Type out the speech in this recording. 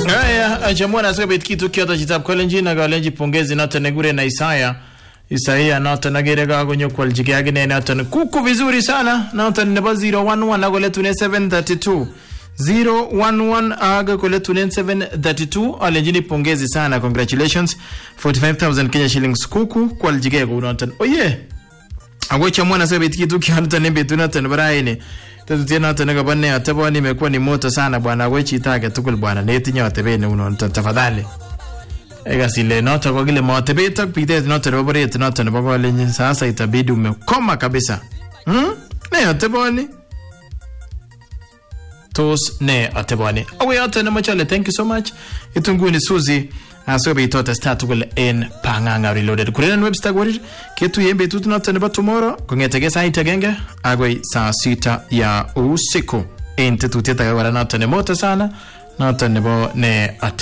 Haya, achamwana asikobit kitu kyoto chitab kolenjin ak alenji pongezi noton nekure na Isaya Isaiah noton agere kakonyo kwaljigei akine noton kuku vizuri sana noton nebo 011 ak koletunen 732 011 ak koletunen 732 alenjini pongezi sana congratulations 45000 Kenya shillings kuku kwaljigei kou noton oye ako chamwana asikobit kitu kyoto en betut noton nebo raini tetutiet noton nekabo ne ateboni imekuwa ni moto sana bwana ako chito age tugul bwana netinye atebet neu noton tafadhali Egas ile noto kwa kile matebet ak pitet noto nebo boret noto nebo kolenjin sasa itabidi umekoma kabisa hmm? ne ateboni tos ne ateboni awe yoto nemoche ale thank you so much itu nguni suzi asikobit otestai tugul en pang'ang'a reloaded kurenen webster korir ketuye en betut noto nebo tomorrow kong'etegei sait agenge agoi saa sita ya usiku en tetutiet age kora noto nemoto sana noto nebo ne ate